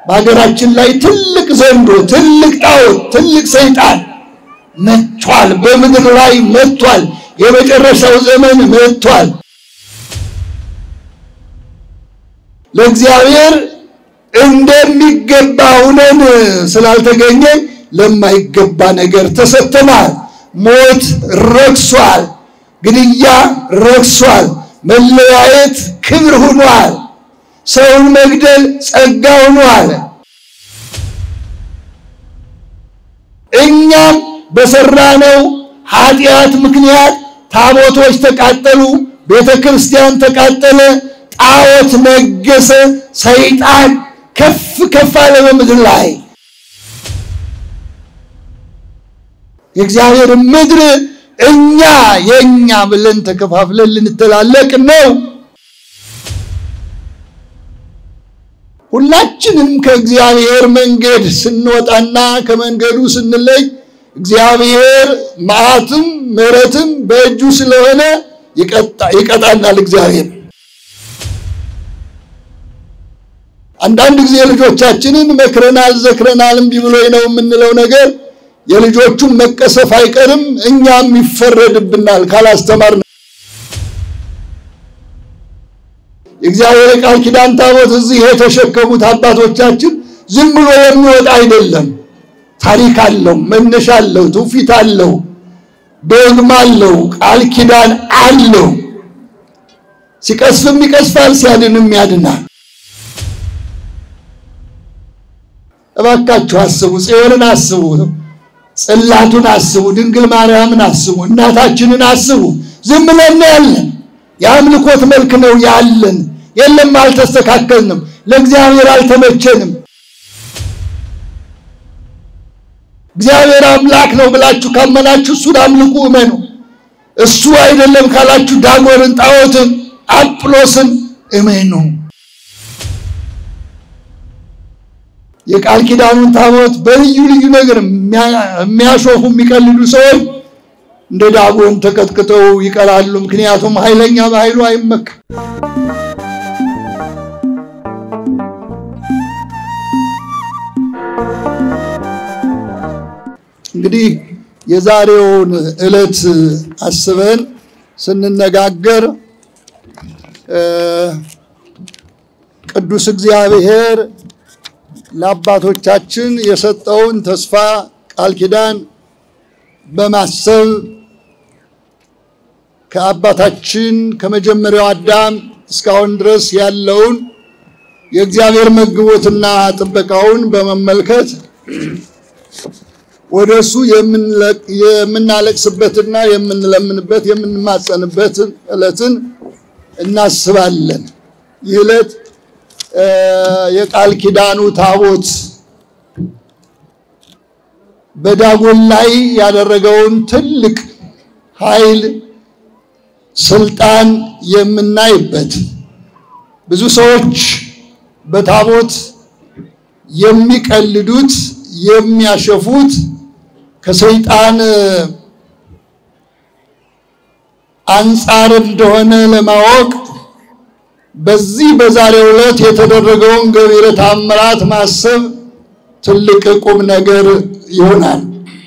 በሀገራችን ላይ ትልቅ ዘንዶ፣ ትልቅ ጣዖት፣ ትልቅ ሰይጣን መጥቷል። በምድር ላይ መጥቷል። የመጨረሻው ዘመን መጥቷል። ለእግዚአብሔር እንደሚገባ ሁነን ስላልተገኘ ለማይገባ ነገር ተሰጥተናል። ሞት ረክሷል። ግድያ ረክሷል። መለያየት ክብር ሆኗል። ሰውን መግደል ጸጋ ሆኗል። እኛም በሰራነው ኃጢአት ምክንያት ታቦቶች ተቃጠሉ፣ ቤተ ክርስቲያን ተቃጠለ፣ ጣዖት ነገሰ፣ ሰይጣን ከፍ ከፍ አለ በምድር ላይ። የእግዚአብሔር ምድር እኛ የእኛ ብለን ተከፋፍለን ልንተላለቅ ነው። ሁላችንም ከእግዚአብሔር መንገድ ስንወጣና ከመንገዱ ስንለይ እግዚአብሔር መዓትም ምሕረትም በእጁ ስለሆነ ይቀጣናል። እግዚአብሔር አንዳንድ ጊዜ ልጆቻችንን መክረናል፣ ዘክረናል፣ እምቢ ብሎኝ ነው የምንለው ነገር የልጆቹን መቀሰፍ አይቀርም፣ እኛም ይፈረድብናል ካላስተማር የእግዚአብሔር ቃል ኪዳን ታቦት እዚህ የተሸከሙት አባቶቻችን ዝም ብሎ የሚወጣ አይደለም። ታሪክ አለው፣ መነሻ አለው፣ ትውፊት አለው፣ ዶግማ አለው፣ ቃል ኪዳን አለው። ሲቀስፍም ይቀስፋል፣ ሲያድንም ያድናል። እባካችሁ አስቡ፣ ጽዮንን አስቡ፣ ጽላቱን አስቡ፣ ድንግል ማርያምን አስቡ፣ እናታችንን አስቡ። ዝም ብለን ያለን የአምልኮት መልክ ነው ያለን። የለም አልተስተካከልንም፣ ለእግዚአብሔር አልተመቸንም። እግዚአብሔር አምላክ ነው ብላችሁ ካመናችሁ እሱን አምልኩ፣ እመኑ። እሱ አይደለም ካላችሁ ዳጎንን፣ ጣዖትን፣ አጵሎስን እመኑ። የቃል ኪዳኑን ታቦት በልዩ ልዩ ነገር የሚያሾፉ የሚቀልዱ ሰዎች እንደ ዳጎን ተቀጥቅጠው ይቀራሉ። ምክንያቱም ኃይለኛ በኃይሉ አይመካም። እንግዲህ የዛሬውን ዕለት አስበን ስንነጋገር ቅዱስ እግዚአብሔር ለአባቶቻችን የሰጠውን ተስፋ ቃል ኪዳን በማሰብ ከአባታችን ከመጀመሪያው አዳም እስካሁን ድረስ ያለውን የእግዚአብሔር መግቦትና ጥበቃውን በመመልከት ወደ እሱ የምናለቅስበትና የምንለምንበት የምንማጸንበት ዕለትን እናስባለን። ይህ ዕለት የቃል ኪዳኑ ታቦት በዳጎን ላይ ያደረገውን ትልቅ ኃይል ስልጣን የምናይበት ብዙ ሰዎች በታቦት የሚቀልዱት የሚያሸፉት ከሰይጣን አንጻር እንደሆነ ለማወቅ በዚህ በዛሬው ዕለት የተደረገውን ገቢረ ተአምራት ማሰብ ትልቅ ቁም ነገር ይሆናል።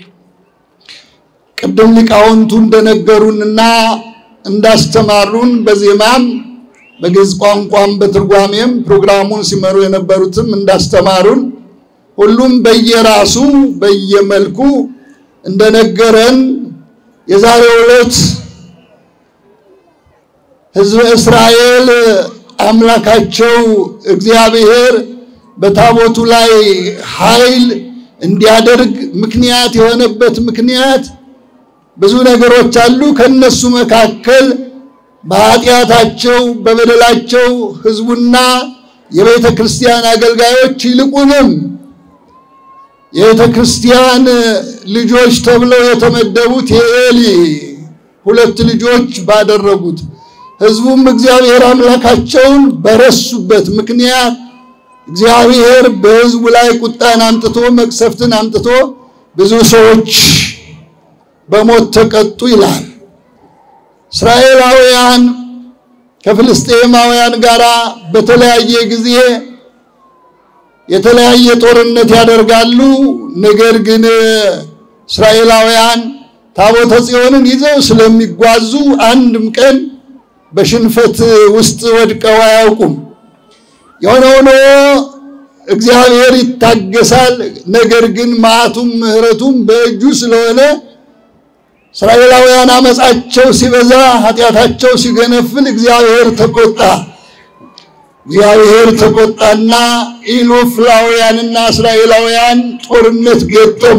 ቅድም ሊቃውንቱ እንደነገሩንና እንዳስተማሩን በዜማም በግዕዝ ቋንቋም በትርጓሜም ፕሮግራሙን ሲመሩ የነበሩትም እንዳስተማሩን ሁሉም በየራሱ በየመልኩ እንደነገረን የዛሬው ዕለት ሕዝበ እስራኤል አምላካቸው እግዚአብሔር በታቦቱ ላይ ኃይል እንዲያደርግ ምክንያት የሆነበት ምክንያት ብዙ ነገሮች አሉ። ከነሱ መካከል በኃጢአታቸው በበደላቸው ሕዝቡና የቤተ ክርስቲያን አገልጋዮች ይልቁንም የቤተ ክርስቲያን ልጆች ተብለው የተመደቡት የኤሊ ሁለት ልጆች ባደረጉት ሕዝቡም እግዚአብሔር አምላካቸውን በረሱበት ምክንያት እግዚአብሔር በሕዝቡ ላይ ቁጣን አምጥቶ መቅሰፍትን አምጥቶ ብዙ ሰዎች በሞት ተቀጡ ይላል። እስራኤላውያን ከፍልስጤማውያን ጋር በተለያየ ጊዜ የተለያየ ጦርነት ያደርጋሉ። ነገር ግን እስራኤላውያን ታቦተ ጽዮንን ይዘው ስለሚጓዙ አንድም ቀን በሽንፈት ውስጥ ወድቀው አያውቁም። የሆነ ሆኖ እግዚአብሔር ይታገሳል። ነገር ግን መዓቱም ምሕረቱም በእጁ ስለሆነ እስራኤላውያን አመፃቸው ሲበዛ፣ ኃጢአታቸው ሲገነፍል እግዚአብሔር ተቆጣ። እግዚአብሔር ተቆጣና ኢሎፍላውያንና እስራኤላውያን ጦርነት ገጠሙ።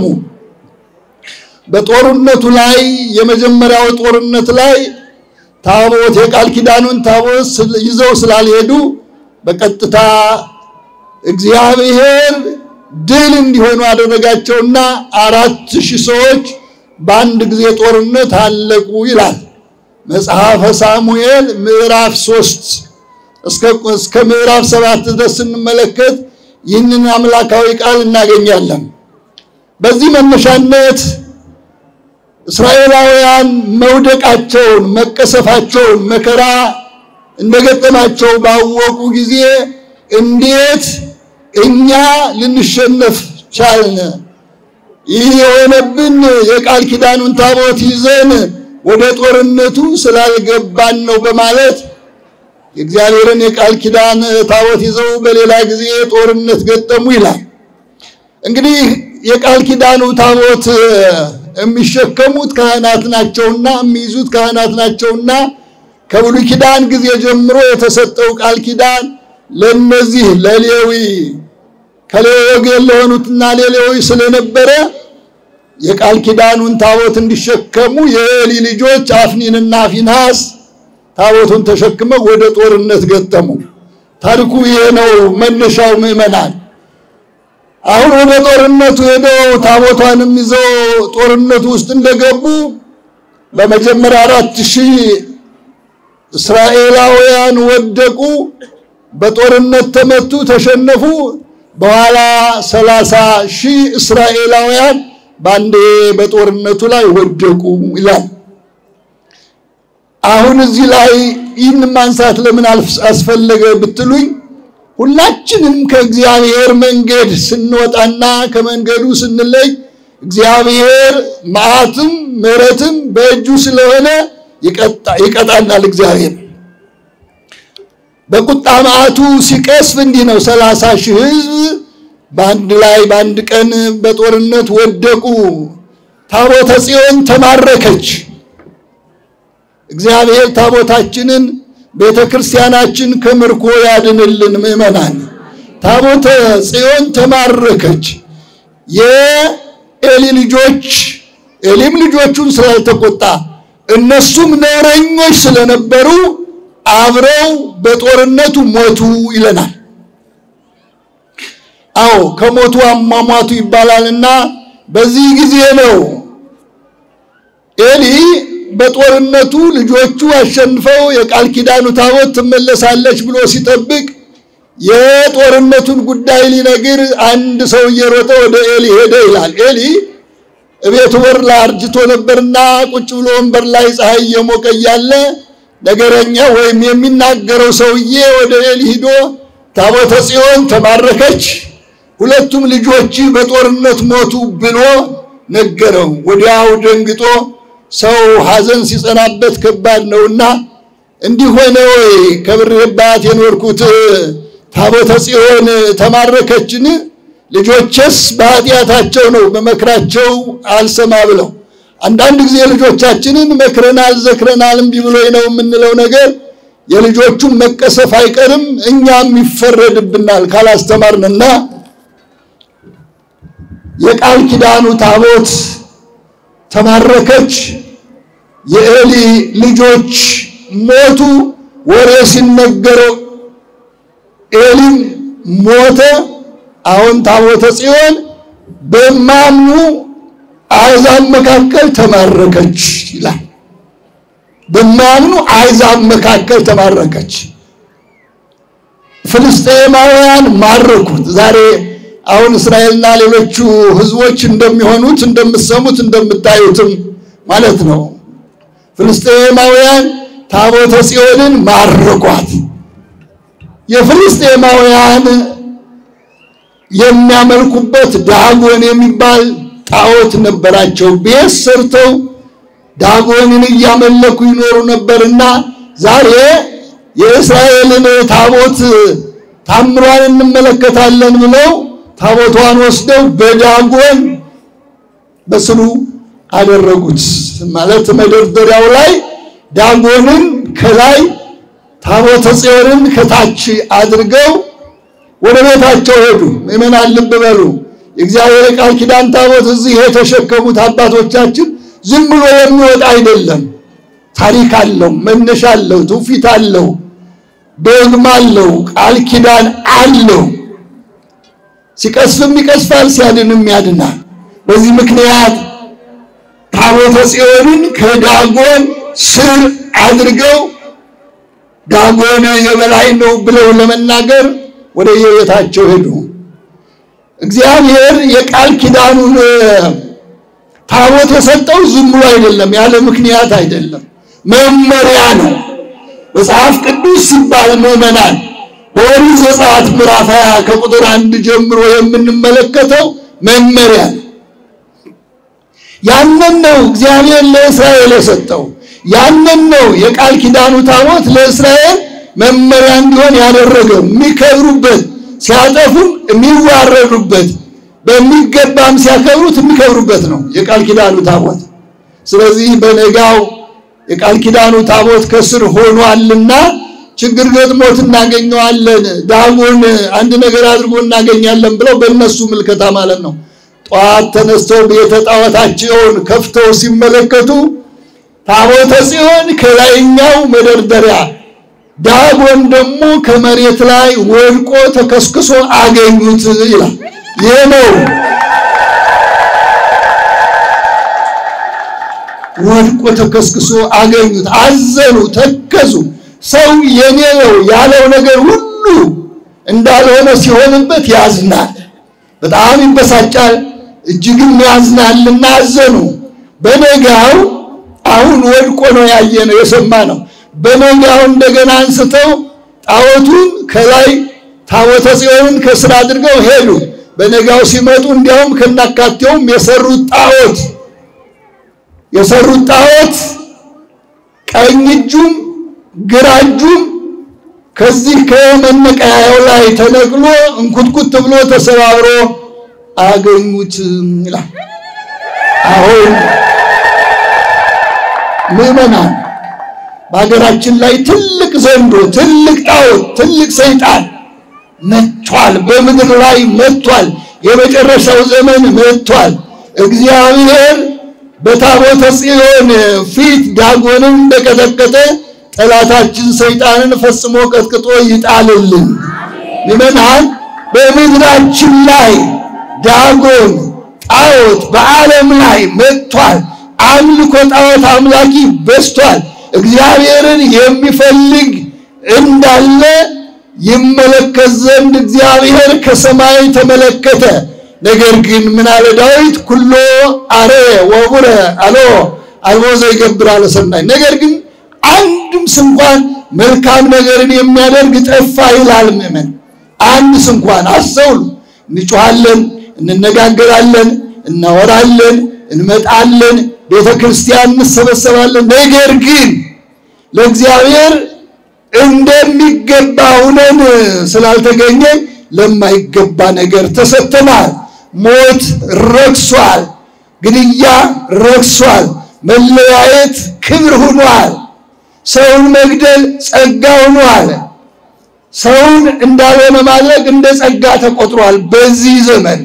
በጦርነቱ ላይ የመጀመሪያው ጦርነት ላይ ታቦት የቃል ኪዳኑን ታቦት ይዘው ስላልሄዱ በቀጥታ እግዚአብሔር ድል እንዲሆኑ አደረጋቸውና አራት ሺህ ሰዎች በአንድ ጊዜ ጦርነት አለቁ ይላል መጽሐፈ ሳሙኤል ምዕራፍ ሶስት እስከ ምዕራፍ ሰባት ድረስ ስንመለከት ይህንን አምላካዊ ቃል እናገኛለን። በዚህ መነሻነት እስራኤላውያን መውደቃቸውን፣ መቀሰፋቸውን፣ መከራ እንደገጠማቸው ባወቁ ጊዜ እንዴት እኛ ልንሸነፍ ቻልን? ይህ የሆነብን የቃል ኪዳኑን ታቦት ይዘን ወደ ጦርነቱ ስላልገባን ነው በማለት የእግዚአብሔርን የቃል ኪዳን ታቦት ይዘው በሌላ ጊዜ ጦርነት ገጠሙ ይላል። እንግዲህ የቃል ኪዳኑ ታቦት የሚሸከሙት ካህናት ናቸውና የሚይዙት ካህናት ናቸውና ከብሉይ ኪዳን ጊዜ ጀምሮ የተሰጠው ቃል ኪዳን ለነዚህ ለሌዊ ከሌዊ ወገን ለሆኑትና ለሌዊ ስለነበረ የቃል ኪዳኑን ታቦት እንዲሸከሙ የኤሊ ልጆች አፍኒንና ፊንሃስ ታቦቱን ተሸክመው ወደ ጦርነት ገጠሙ። ታሪኩ ይሄ ነው መነሻው። ምዕመናን አሁን ወደ ጦርነቱ ሄደው ታቦቷንም ይዘው ጦርነቱ ውስጥ እንደገቡ በመጀመሪያ አራት ሺህ እስራኤላውያን ወደቁ፣ በጦርነት ተመቱ፣ ተሸነፉ። በኋላ ሰላሳ ሺህ እስራኤላውያን በአንዴ በጦርነቱ ላይ ወደቁ ይላል። አሁን እዚህ ላይ ይህን ማንሳት ለምን አስፈለገ ብትሉኝ ሁላችንም ከእግዚአብሔር መንገድ ስንወጣና ከመንገዱ ስንለይ እግዚአብሔር መዓትም ምሕረትም በእጁ ስለሆነ ይቀጣናል። እግዚአብሔር በቁጣ መዓቱ ሲቀስፍ እንዲህ ነው። ሰላሳ ሺህ ሕዝብ በአንድ ላይ በአንድ ቀን በጦርነት ወደቁ። ታቦተ ጽዮን ተማረከች። እግዚአብሔር ታቦታችንን ቤተ ክርስቲያናችን ከምርኮ ያድንልን። ምዕመናን ታቦተ ጽዮን ተማረከች። የኤሊ ልጆች ኤሊም ልጆቹን ስላልተቆጣ እነሱም ነውረኞች ስለነበሩ አብረው በጦርነቱ ሞቱ ይለናል። አዎ ከሞቱ አሟሟቱ ይባላልና በዚህ ጊዜ ነው ኤሊ በጦርነቱ ልጆቹ አሸንፈው የቃል ኪዳኑ ታቦት ትመለሳለች ብሎ ሲጠብቅ የጦርነቱን ጉዳይ ሊነግር አንድ ሰው እየሮጠ ወደ ኤሊ ሄደ ይላል። ኤሊ እቤቱ በር ላይ አርጅቶ ነበርና ቁጭ ብሎ ወንበር ላይ ፀሐይ እየሞቀ እያለ ነገረኛ ወይም የሚናገረው ሰውዬ ወደ ኤሊ ሂዶ ታቦተ ጽዮን ተማረከች፣ ሁለቱም ልጆች በጦርነት ሞቱ ብሎ ነገረው። ወዲያው ደንግጦ ሰው ሐዘን ሲጸናበት ከባድ ነውና እንዲህ ሆነ ወይ ከብሬባት የኖርኩት ታቦተ ጽዮን ተማረከችን? ልጆችስ በኃጢአታቸው ነው በመክራቸው አልሰማ ብለው። አንዳንድ ጊዜ ልጆቻችንን መክረናል፣ ዘክረናል፣ እምቢ ብሎኝ ነው የምንለው ነገር የልጆቹን መቀሰፍ አይቀርም፣ እኛም ይፈረድብናል ካላስተማርንና የቃል ኪዳኑ ታቦት ተማረከች። የኤሊ ልጆች ሞቱ። ወሬ ሲነገረው ኤሊም ሞተ። አሁን ታቦተ ጽዮን በማምኑ አሕዛብ መካከል ተማረከች ይላል። በማምኑ አሕዛብ መካከል ተማረከች። ፍልስጤማውያን ማረኩት። ዛሬ አሁን እስራኤልና ሌሎቹ ሕዝቦች እንደሚሆኑት እንደምትሰሙት እንደምታዩትም ማለት ነው። ፍልስጤማውያን ታቦተ ጽዮንን ማረኳት። የፍልስጤማውያን የሚያመልኩበት ዳጎን የሚባል ጣዖት ነበራቸው። ቤት ሰርተው ዳጎንን እያመለኩ ይኖሩ ነበርና ዛሬ የእስራኤልን ታቦት ታምሯን እንመለከታለን ብለው ታቦቷን ወስደው በዳጎን በስሉ አደረጉት። ማለት መደርደሪያው ላይ ዳጎንን ከላይ ታቦተ ጽዮንን ከታች አድርገው ወደ ቤታቸው ሄዱ። ምእመናን ልብ በሉ። የእግዚአብሔር ቃል ኪዳን ታቦት እዚህ የተሸከሙት አባቶቻችን ዝም ብሎ የሚወጣ አይደለም። ታሪክ አለው፣ መነሻ አለው፣ ትውፊት አለው፣ ዶግማ አለው፣ ቃል ኪዳን አለው። ሲቀስፍም ይቀስፋል፣ ሲያድንም ያድናል። በዚህ ምክንያት ታቦተ ጽዮንን ከዳጎን ስር አድርገው ዳጎን የበላይ ነው ብለው ለመናገር ወደ የቤታቸው ሄዱ። እግዚአብሔር የቃል ኪዳኑን ታቦት የሰጠው ዝም ብሎ አይደለም፣ ያለ ምክንያት አይደለም፣ መመሪያ ነው። መጽሐፍ ቅዱስ ሲባል ምዕመናን በኦሪት ዘጸአት ምዕራፍ 20 ከቁጥር አንድ ጀምሮ የምንመለከተው መመሪያ ነው። ያንን ነው እግዚአብሔር ለእስራኤል የሰጠው። ያንን ነው የቃል ኪዳኑ ታቦት ለእስራኤል መመሪያ እንዲሆን ያደረገው። የሚከብሩበት ሲያጠፉም የሚዋረዱበት በሚገባም ሲያከብሩት የሚከብሩበት ነው የቃል ኪዳኑ ታቦት። ስለዚህ በነጋው የቃል ኪዳኑ ታቦት ከስር ሆኗልና ችግር ገጥሞት እናገኘዋለን፣ ዳጎን አንድ ነገር አድርጎ እናገኛለን ብለው በእነሱ ምልከታ ማለት ነው። ጠዋት ተነስተው ቤተ ጣዖታቸውን ከፍተው ሲመለከቱ ታቦተ ጽዮን ከላይኛው መደርደሪያ ዳጎን ደግሞ ከመሬት ላይ ወድቆ ተከስክሶ አገኙት ይላል። ይህ ነው ወድቆ ተከስክሶ አገኙት። አዘኑ፣ ተከዙ። ሰው የኔ ነው ያለው ነገር ሁሉ እንዳልሆነ ሲሆንበት ያዝናል፣ በጣም ይበሳጫል፣ እጅግም ያዝናልና አዘኑ። በነጋው አሁን ወድቆ ነው ያየነው የሰማነው። በነጋው እንደገና አንስተው ጣዖቱን ከላይ ታቦተ ጽዮንን ከስር አድርገው ሄዱ። በነጋው ሲመጡ እንዲያውም ከናካቴውም የሰሩት ጣዖት የሰሩት ጣዖት ቀኝ እጁም ግራ እጁም ከዚህ ከመነቀያየው ላይ ተነቅሎ እንኩትኩት ብሎ ተሰባብሮ አገኙት ይላል። አሁን ምዕመናን በሀገራችን ላይ ትልቅ ዘንዶ፣ ትልቅ ጣዖት፣ ትልቅ ሰይጣን መጥቷል። በምድር ላይ መጥቷል። የመጨረሻው ዘመን መጥቷል። እግዚአብሔር በታቦተ ጽዮን ፊት ዳጎንን እንደቀጠቀጠ ጠላታችን ሰይጣንን ፈጽሞ ቀጥቅጦ ይጣልልን። ምዕመናን በምድራችን ላይ ዳጎን ጣዖት በዓለም ላይ መጥቷል። አምልኮ ጣዖት አምላኪ በዝቷል። እግዚአብሔርን የሚፈልግ እንዳለ ይመለከት ዘንድ እግዚአብሔር ከሰማይ ተመለከተ። ነገር ግን ምን አለ ዳዊት? ኩሎ አረ ወቡረ አሎ አልቦ ዘይገብር አለ ሰናይ። ነገር ግን አንድም ስንኳን መልካም ነገርን የሚያደርግ ጠፋ ይላል። ምእመን አንድ ስንኳን አስተውሉ። እንጮኻለን፣ እንነጋገራለን፣ እናወራለን፣ እንመጣለን፣ ቤተ ክርስቲያን እንሰበሰባለን። ነገር ግን ለእግዚአብሔር እንደሚገባ ሁነን ስላልተገኘ ለማይገባ ነገር ተሰጥተናል። ሞት ረክሷል። ግድያ ረክሷል። መለያየት ክብር ሆኗል። ሰውን መግደል ጸጋ ሆኗል። ሰውን እንዳልሆነ ማድረግ እንደ ጸጋ ተቆጥሯል። በዚህ ዘመን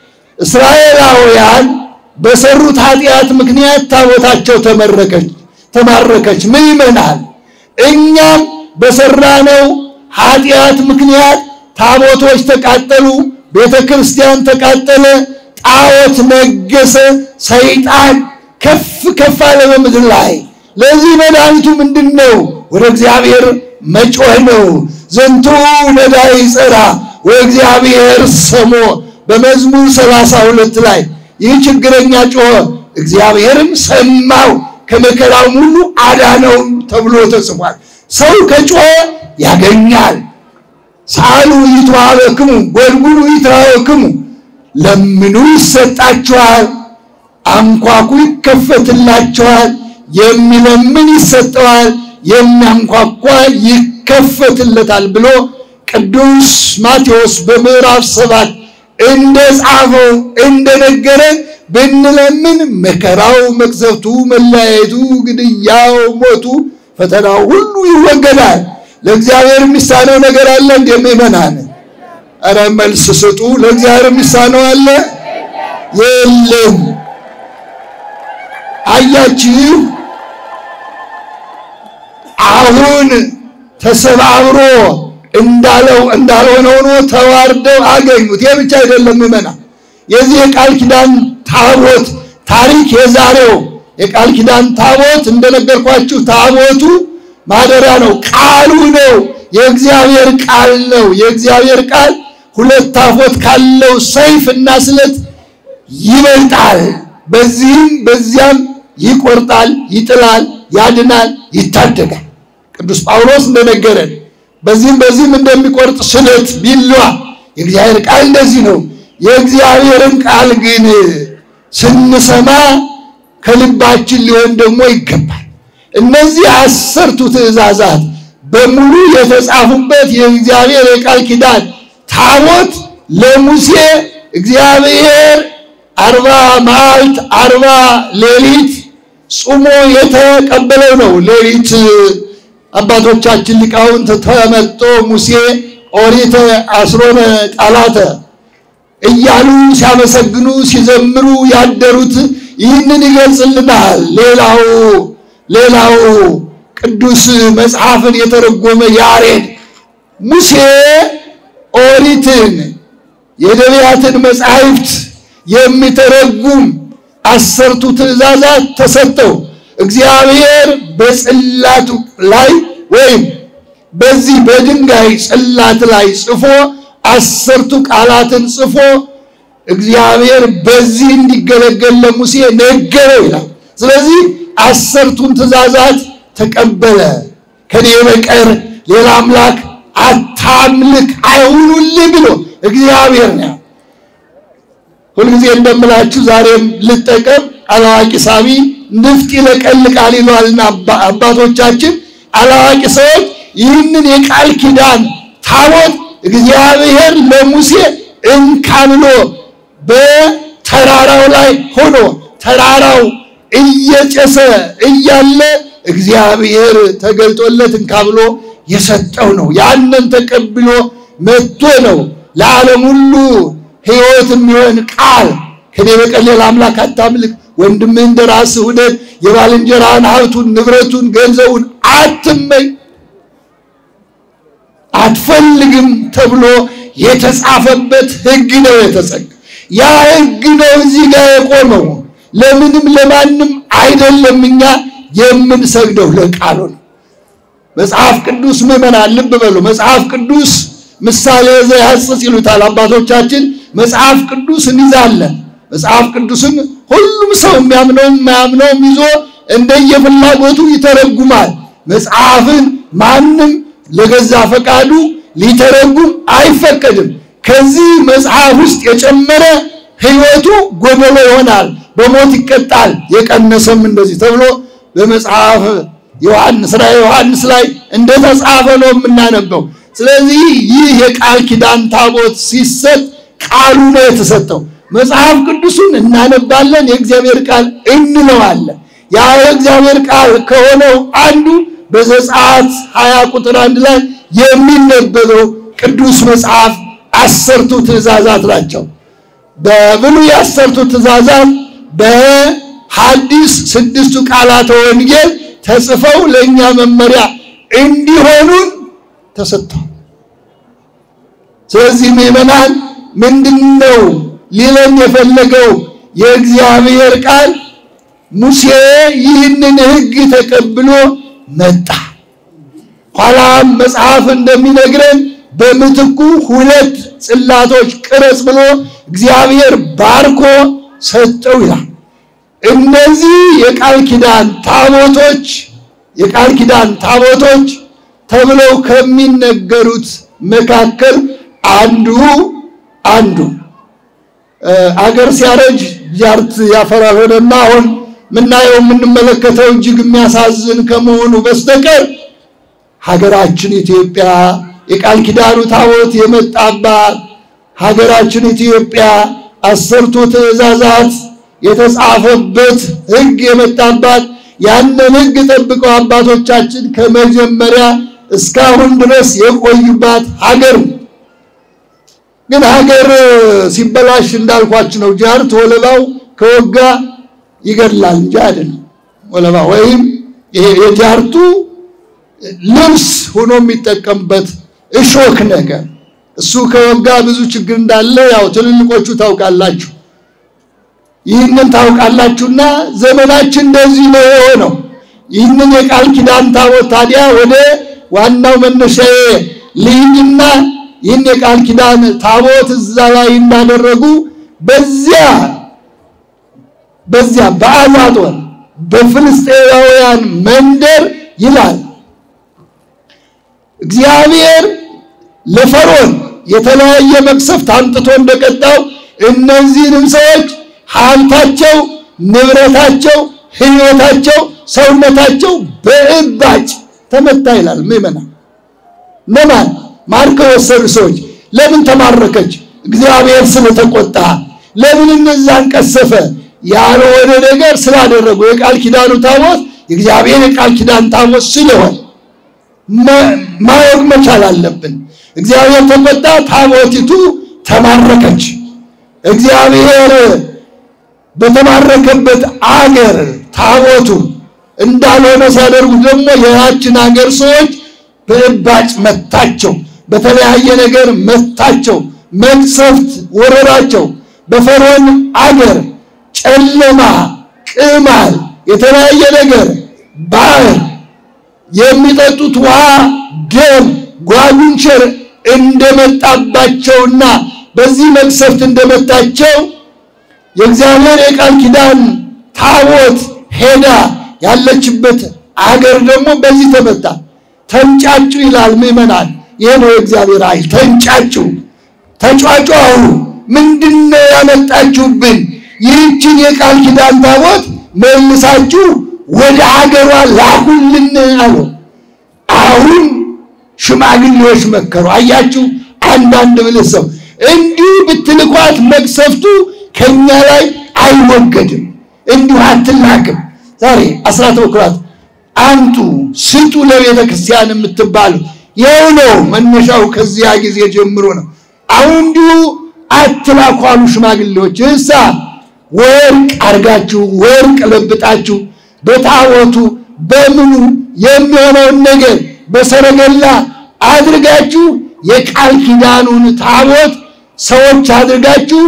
እስራኤላውያን በሰሩት ኃጢአት ምክንያት ታቦታቸው ተመረከች ተማረከች። ምን ይመናል? እኛም በሰራነው ኃጢአት ምክንያት ታቦቶች ተቃጠሉ፣ ቤተ ክርስቲያን ተቃጠለ፣ ጣዖት ነገሰ፣ ሰይጣን ከፍ ከፍ አለ በምድር ላይ። ለዚህ መድኃኒቱ ምንድን ነው? ወደ እግዚአብሔር መጮህ ነው። ዘንቱ ነዳይ ጸራ ወእግዚአብሔር ሰሞ በመዝሙር ሰላሳ ሁለት ላይ ይህ ችግረኛ ጮኸ፣ እግዚአብሔርም ሰማው ከመከራው ሁሉ አዳነው ተብሎ ተጽፏል። ሰው ከጮኸ ያገኛል። ሳሉ ይትዋሃበክሙ ጎልጉሉ ይትሃወክሙ ለምኑ ይሰጣችኋል፣ አንኳኩ ይከፈትላችኋል። የሚለምን ይሰጠዋል፣ የሚያንኳኳ ይከፈትለታል ብሎ ቅዱስ ማቴዎስ በምዕራፍ ሰባት እንደ ጻፈው እንደነገረን ብንለምን መከራው፣ መቅሰፍቱ፣ መለያየቱ፣ ግድያው፣ ሞቱ፣ ፈተናው ሁሉ ይወገዳል። ለእግዚአብሔር የሚሳነው ነገር አለ? እንደ ምእመናን ኧረ መልስ ስጡ። ለእግዚአብሔር የሚሳነው አለ? የለም። አያችሁ፣ አሁን ተሰባብሮ እንዳለው እንዳልሆነ ሆኖ ተዋርደው አገኙት። ይህ ብቻ አይደለም ምእመናን፣ የዚህ የቃል ኪዳን ታቦት ታሪክ የዛሬው የቃል ኪዳን ታቦት እንደነገርኳችሁ ታቦቱ ማደሪያ ነው። ቃሉ ነው። የእግዚአብሔር ቃል ነው። የእግዚአብሔር ቃል ሁለት አፎት ካለው ሰይፍ እና ስለት ይበልጣል። በዚህም በዚያም ይቆርጣል፣ ይጥላል፣ ያድናል፣ ይታደጋል። ቅዱስ ጳውሎስ እንደነገረን በዚህም በዚህም እንደሚቆርጥ ስለት ቢሏ የእግዚአብሔር ቃል እንደዚህ ነው። የእግዚአብሔርን ቃል ግን ስንሰማ ከልባችን ሊሆን ደግሞ ይገባል። እነዚህ አስርቱ ትእዛዛት በሙሉ የተጻፉበት የእግዚአብሔር የቃል ኪዳን ታቦት ለሙሴ እግዚአብሔር አርባ መዓልት አርባ ሌሊት ጾሞ የተቀበለው ነው። ሌሊት አባቶቻችን ሊቃውንት ተመጦ ሙሴ ኦሪተ አስሮነ ቃላተ እያሉ ሲያመሰግኑ ሲዘምሩ ያደሩት ይህንን ይገልጽልናል። ሌላው ሌላው ቅዱስ መጽሐፍን የተረጎመ ያሬድ ሙሴ ኦሪትን የነቢያትን መጻሕፍት የሚተረጉም አሰርቱ ትእዛዛት ተሰጠው። እግዚአብሔር በጽላቱ ላይ ወይም በዚህ በድንጋይ ጽላት ላይ ጽፎ አሰርቱ ቃላትን ጽፎ እግዚአብሔር በዚህ እንዲገለገል ለሙሴ ነገረው ይላል። ስለዚህ አሰርቱን ትእዛዛት ተቀበለ። ከኔ በቀር ሌላ አምላክ አታምልክ አይሁኑልህ ብሎ እግዚአብሔር ነው። ሁልጊዜ እንደምላችሁ ዛሬም ልጠቀም። አላዋቂ ሳቢ ንፍጥ ይለቀልቃል ይሏልና አባቶቻችን። አላዋቂ ሰዎች ይህንን የቃል ኪዳን ታቦት እግዚአብሔር ለሙሴ እንካ ብሎ በተራራው ላይ ሆኖ ተራራው እየጨሰ እያለ እግዚአብሔር ተገልጦለት እንካ ብሎ የሰጠው ነው። ያንን ተቀብሎ መጥቶ ነው ለዓለም ሁሉ ሕይወት የሚሆን ቃል ከኔ በቀር ሌላ አምላክ አታምልክ፣ ወንድምህን እንደ ራስህ ውደድ፣ የባልንጀራህን ሀብቱን፣ ንብረቱን፣ ገንዘቡን አትመኝ፣ አትፈልግም ተብሎ የተጻፈበት ሕግ ነው የተጸጋ ያ ሕግ ነው እዚህ ጋር የቆመው። ለምንም ለማንም አይደለም። እኛ የምንሰግደው ለቃሉ ነው። መጽሐፍ ቅዱስ ምዕመናን ልብ በሉ። መጽሐፍ ቅዱስ ምሳሌ ዘያጽጽ ይሉታል አባቶቻችን። መጽሐፍ ቅዱስ እንይዛለን። መጽሐፍ ቅዱስን ሁሉም ሰው የሚያምነውም የማያምነውም ይዞ እንደየፍላጎቱ ይተረጉማል። መጽሐፍን ማንም ለገዛ ፈቃዱ ሊተረጉም አይፈቀድም። ከዚህ መጽሐፍ ውስጥ የጨመረ ሕይወቱ ጎደሎ ይሆናል፣ በሞት ይቀጣል። የቀነሰም እንደዚህ ተብሎ በመጽሐፍ ዮሐንስ ራዕየ ዮሐንስ ላይ እንደተጻፈ ነው የምናነበው። ስለዚህ ይህ የቃል ኪዳን ታቦት ሲሰጥ ቃሉ ነው የተሰጠው። መጽሐፍ ቅዱሱን እናነባለን፣ የእግዚአብሔር ቃል እንለዋለን። ያ የእግዚአብሔር ቃል ከሆነው አንዱ በዘጸአት ሀያ ቁጥር አንድ ላይ የሚነበበው ቅዱስ መጽሐፍ አሰርቱ ትእዛዛት ናቸው። በብሉይ አሰርቱ ትእዛዛት በሐዲስ ስድስቱ ቃላተ ወንጌል ተጽፈው ለእኛ መመሪያ እንዲሆኑን ተሰጥተዋል። ስለዚህ ምዕመናን ምንድን ነው ሊለን የፈለገው? የእግዚአብሔር ቃል ሙሴ ይህንን ሕግ ተቀብሎ መጣ። ኋላም መጽሐፍ እንደሚነግረን በምትኩ ሁለት ጽላቶች ቅረጽ ብሎ እግዚአብሔር ባርኮ ሰጠው ይላል። እነዚህ የቃል ኪዳን ታቦቶች የቃል ኪዳን ታቦቶች ተብለው ከሚነገሩት መካከል አንዱ አንዱ አገር ሲያረጅ ጃርት ያፈራል ሆነና አሁን ምናየው የምንመለከተው እጅግ የሚያሳዝን ከመሆኑ በስተቀር ሀገራችን ኢትዮጵያ የቃል ኪዳኑ ታቦት የመጣባት ሀገራችን ኢትዮጵያ አስርቱ ትእዛዛት የተጻፈበት ሕግ የመጣባት ያንን ሕግ ጠብቀው አባቶቻችን ከመጀመሪያ እስካሁን ድረስ የቆዩባት ሀገር ግን ሀገር ሲበላሽ እንዳልኳችሁ ነው። ጃርት ወለባው ከወጋ ይገድላል እንጂ አይደለም። ወለባ ወይም ይሄ የጃርቱ ልብስ ሆኖ የሚጠቀምበት እሾክ ነገር እሱ ከወጋ ብዙ ችግር እንዳለ ያው ትልልቆቹ ታውቃላችሁ። ይህንን ታውቃላችሁና ዘመናችን እንደዚህ ነው የሆነው። ይህንን የቃል ኪዳን ታቦት ታዲያ ወደ ዋናው መነሻዬ ልሂድና ይህን የቃል ኪዳን ታቦት እዛ ላይ እንዳደረጉ በዚያ በዚያ በአዛጦን በፍልስጤማውያን መንደር ይላል እግዚአብሔር ለፈርዖን የተለያየ መቅሰፍት አምጥቶ እንደቀጣው እነዚህንም ሰዎች ሀብታቸው፣ ንብረታቸው፣ ሕይወታቸው፣ ሰውነታቸው በእባጭ ተመታ ይላል። ምዕመና ነማን ማርከው የወሰዱ ሰዎች ለምን ተማረከች? እግዚአብሔር ስለተቆጣ። ለምን እነዛን ቀሰፈ? ያልሆነ ነገር ስላደረጉ የቃል ኪዳኑ ታቦት የእግዚአብሔር የቃል ኪዳን ታቦት ስለሆነ ማወቅ መቻል አለብን። እግዚአብሔር ተቆጣ፣ ታቦቲቱ ተማረከች። እግዚአብሔር በተማረከበት አገር ታቦቱ እንዳልሆነ ሲያደርጉት ደግሞ የያችን አገር ሰዎች በእባጭ መታቸው፣ በተለያየ ነገር መታቸው፣ መቅሰፍት ወረራቸው። በፈርዖን አገር ጨለማ፣ ቅማል፣ የተለያየ ነገር ባህር የሚጠጡት ውሃ ደም ጓጉንቸር እንደመጣባቸውና በዚህ መቅሰፍት እንደመታቸው የእግዚአብሔር የቃል ኪዳን ታቦት ሄዳ ያለችበት አገር ደግሞ በዚህ ተመታ። ተንጫጩ ይላል ምዕመናን። ይህ ነው የእግዚአብሔር ኃይል። ተንጫጩ፣ ተጫጫሁ። ምንድነው ያመጣችሁብን? ይህችን የቃል ኪዳን ታቦት መልሳችሁ ወደ ሀገሯ ላኩልን አሉ። አሁን ሽማግሌዎች መከሩ። አያችሁ፣ አንዳንድ ብልህ ሰው እንዲሁ ብትልኳት መቅሰፍቱ ከኛ ላይ አይወገድም፣ እንዲሁ አትላክም። ዛሬ አስራት በኩራት አንጡ ስጡ ለቤተ ክርስቲያን የምትባሉ ይኸው ነው መነሻው። ከዚያ ጊዜ ጀምሮ ነው። አሁን እንዲሁ አትላኩ አሉ ሽማግሌዎች። እሳ ወርቅ አድርጋችሁ ወርቅ ለብጣችሁ በታቦቱ በምኑ የሚሆነውን ነገር በሰረገላ አድርጋችሁ የቃል ኪዳኑን ታቦት ሰዎች አድርጋችሁ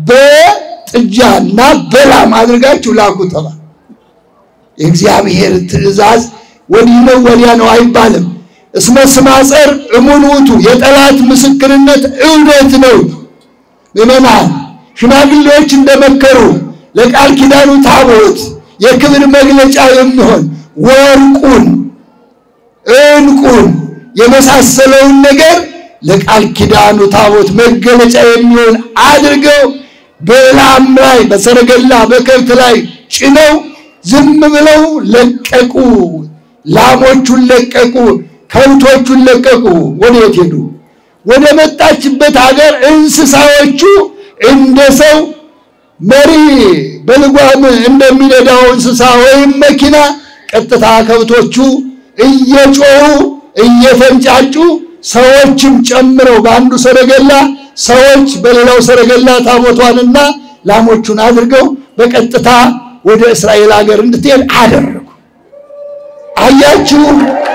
በጥጃና በላም አድርጋችሁ ላኩ ተባለ። የእግዚአብሔር ትእዛዝ ወዲህ ነው ወዲያ ነው አይባልም። እስመ ስማፀር እሙን ውእቱ የጠላት ምስክርነት እውነት ነው። ምዕመናን ሽማግሌዎች እንደመከሩ ለቃል ኪዳኑ ታቦት የክብር መግለጫ የሚሆን ወርቁን፣ ዕንቁን የመሳሰለውን ነገር ለቃል ኪዳኑ ታቦት መገለጫ የሚሆን አድርገው በላም ላይ በሰረገላ በከብት ላይ ጭነው ዝም ብለው ለቀቁ። ላሞቹን ለቀቁ፣ ከብቶቹን ለቀቁ። ወዴት ሄዱ? ወደ መጣችበት ሀገር እንስሳዎቹ እንደ ሰው መሪ በልጓም እንደሚነዳው እንስሳ ወይም መኪና ቀጥታ ከብቶቹ እየጮሁ እየተንጫጩ ሰዎችም ጨምረው በአንዱ ሰረገላ ሰዎች በሌላው ሰረገላ ታቦቷንና ላሞቹን አድርገው በቀጥታ ወደ እስራኤል ሀገር እንድትሄድ አደረጉ። አያችሁ።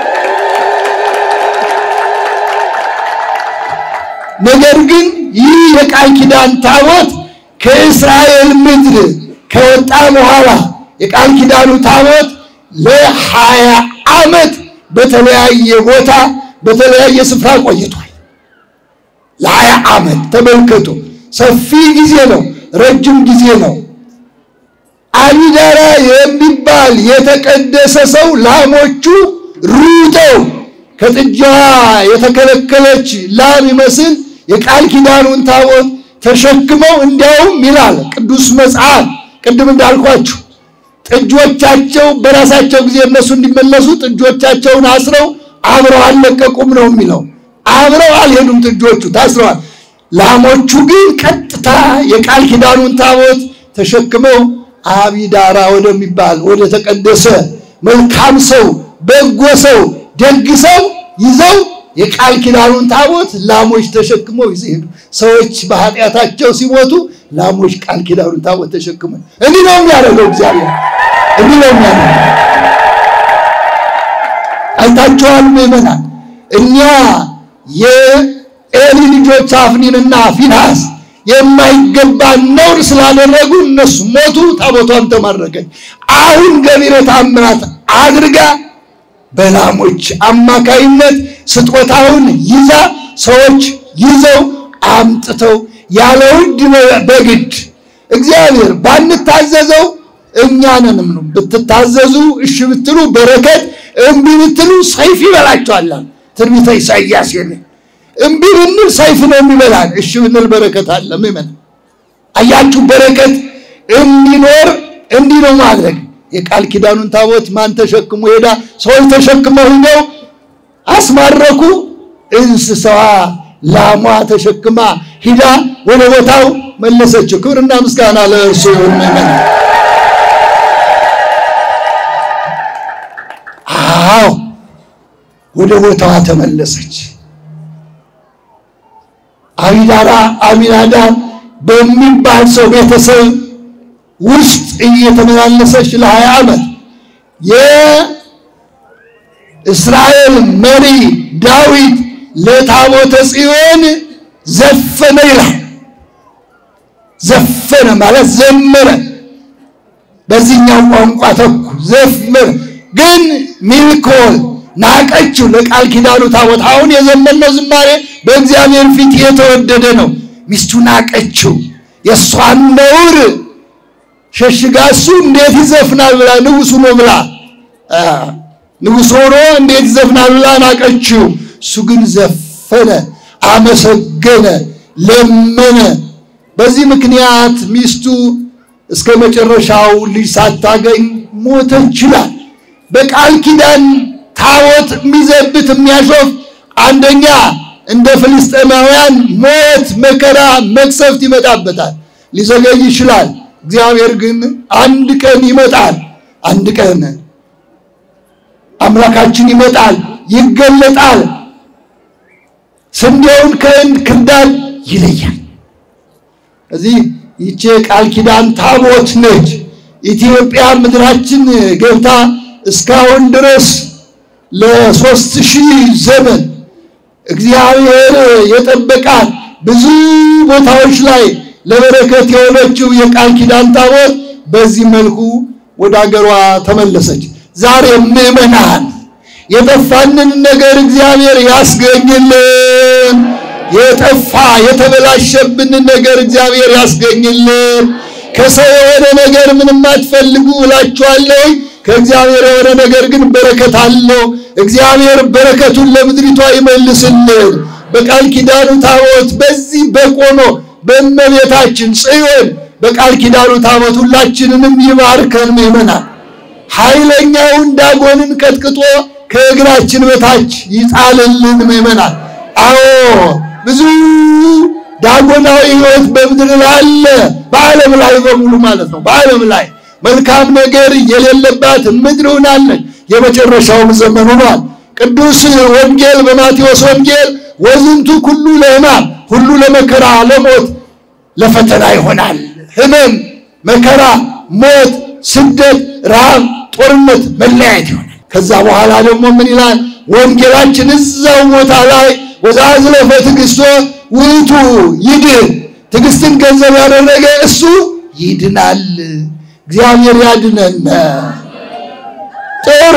ነገር ግን ይህ የቃል ኪዳን ታቦት ከእስራኤል ምድር ከወጣ በኋላ የቃል ኪዳኑ ታቦት ለሀያ ዓመት በተለያየ ቦታ በተለያየ ስፍራ ቆይቷል። ለሀያ ዓመት ተመልከቱ። ሰፊ ጊዜ ነው፣ ረጅም ጊዜ ነው። አቢዳራ የሚባል የተቀደሰ ሰው ላሞቹ ሩጠው ከጥጃ የተከለከለች ላም ይመስል የቃል ኪዳኑን ታቦት ተሸክመው እንዲያውም ይላል ቅዱስ መጽሐፍ ቅድም እንዳልኳችሁ ጥጆቻቸው በራሳቸው ጊዜ እነሱ እንዲመለሱ ጥጆቻቸውን አስረው አብረው አልለቀቁም ነው የሚለው። አብረው አልሄዱም፣ ጥጆቹ ታስረዋል። ላሞቹ ግን ቀጥታ የቃል ኪዳኑን ታቦት ተሸክመው አቢዳራ ወደሚባል ወደ ተቀደሰ መልካም ሰው በጎ ሰው ደግ ሰው ይዘው የቃል ኪዳኑን ታቦት ላሞች ተሸክመው ይዘው ሄዱ። ሰዎች በኃጢአታቸው ሲሞቱ ላሞች ቃል ኪዳኑን ታቦት ተሸክመው እንዲህ ነው የሚያደርገው እግዚአብሔር እንዲህ ነው የሚያደርገው። አይታችኋል ምዕመናን፣ እኛ የኤሊ ልጆች አፍኒንና ፊንሃስ የማይገባ ነውር ስላደረጉ እነሱ ሞቱ፣ ታቦቷም ተማረከች። አሁን ገቢረ ተአምራት አድርጋ በላሞች አማካይነት ስጦታውን ይዛ ሰዎች ይዘው አምጥተው ያለ ውድ በግድ እግዚአብሔር ባንታዘዘው እኛንንም ነው ብትታዘዙ እሺ ብትሉ በረከት እምቢ ብትሉ ሰይፍ ይበላችኋል። ትንቢተ ኢሳይያስ የለ እምቢ ብንል ሰይፍ ነው የሚበላን፣ እሺ ብንል በረከት አለ። ምመን አያችሁ፣ በረከት እንዲኖር እንዲህ ነው ማድረግ። የቃል ኪዳኑን ታቦት ማን ተሸክሞ ሄዳ? ሰዎች ተሸክመው ሂደው አስማረኩ። እንስሳዋ ላሟ ተሸክማ ሂዳ ወደ ቦታው መለሰችው። ክብርና ምስጋና ለእርሱ ይሁን። ምመን አዎ ወደ ቦታዋ ተመለሰች። አቢዳራ አሚናዳብ በሚባል ሰው ቤተሰብ ውስጥ እየተመላለሰች ለሀያ ዓመት የእስራኤል መሪ ዳዊት ለታቦተ ጽዮን ዘፈነ ይላል። ዘፈነ ማለት ዘመረ። በዚህኛው ቋንቋ ተኩ ዘመረ። ግን ሚልኮል ናቀችው። ለቃል ኪዳኑ ታቦት አሁን የዘመነው ዝማሬ በእግዚአብሔር ፊት የተወደደ ነው። ሚስቱ ናቀችው። የእሷን ነውር ሸሽጋ እሱ እንዴት ይዘፍናል ብላ ንጉሱ ነው ብላ ንጉሥ ሆኖ እንዴት ይዘፍናል ብላ ናቀችው። እሱ ግን ዘፈነ፣ አመሰገነ፣ ለመነ። በዚህ ምክንያት ሚስቱ እስከ መጨረሻው ልጅ ሳታገኝ ሞተች ይላል። በቃል ኪዳን ታቦት የሚዘብት የሚያሾፍ አንደኛ እንደ ፍልስጤማውያን ሞት፣ መከራ፣ መቅሰፍት ይመጣበታል። ሊዘገይ ይችላል። እግዚአብሔር ግን አንድ ቀን ይመጣል። አንድ ቀን አምላካችን ይመጣል፣ ይገለጣል። ስንዴውን ከእንክርዳድ ይለያል። እዚህ ይቺ ቃል ኪዳን ታቦት ነች። ኢትዮጵያ ምድራችን ገብታ እስካሁን ድረስ ለሶስት ሺህ ዘመን እግዚአብሔር የጠበቃት ብዙ ቦታዎች ላይ ለበረከት የሆነችው የቃል ኪዳን ታቦት በዚህ መልኩ ወደ አገሯ ተመለሰች። ዛሬ ምዕመናን የጠፋንን ነገር እግዚአብሔር ያስገኝልን። የጠፋ የተበላሸብንን ነገር እግዚአብሔር ያስገኝልን። ከሰው የሆነ ነገር ምንም አትፈልጉ እላችኋለሁ። ከእግዚአብሔር የሆነ ነገር ግን በረከት አለው። እግዚአብሔር በረከቱን ለምድሪቷ ይመልስልን። በቃል ኪዳኑ ታቦት በዚህ በቆሞ በእመቤታችን ጽዮን በቃል ኪዳኑ ታቦት ሁላችንንም ይባርከን። ምእመናን ኃይለኛውን ዳጎንን ቀጥቅጦ ከእግራችን በታች ይጣልልን። ምእመናን አዎ ብዙ ዳጎናዊ ሕይወት በምድር ላይ አለ። በዓለም ላይ በሙሉ ማለት ነው። በዓለም ላይ መልካም ነገር የሌለባት ምድር ሆናለች። የመጨረሻውም ዘመን ሆኗል። ቅዱስ ወንጌል በማቴዎስ ወንጌል ወዝንቱ ኩሉ ለሕማም ሁሉ ለመከራ ለሞት ለፈተና ይሆናል። ሕመም፣ መከራ፣ ሞት፣ ስደት፣ ረሃብ፣ ጦርነት፣ መለያየት ይሆናል። ከዛ በኋላ ደግሞ ምን ይላል ወንጌላችን እዛው ቦታ ላይ ወዛዝለፈ ትዕግሥቶ ውእቱ ይድን፣ ትዕግስትን ገንዘብ ያደረገ እሱ ይድናል። እግዚአብሔር ያድነን። ጥሩ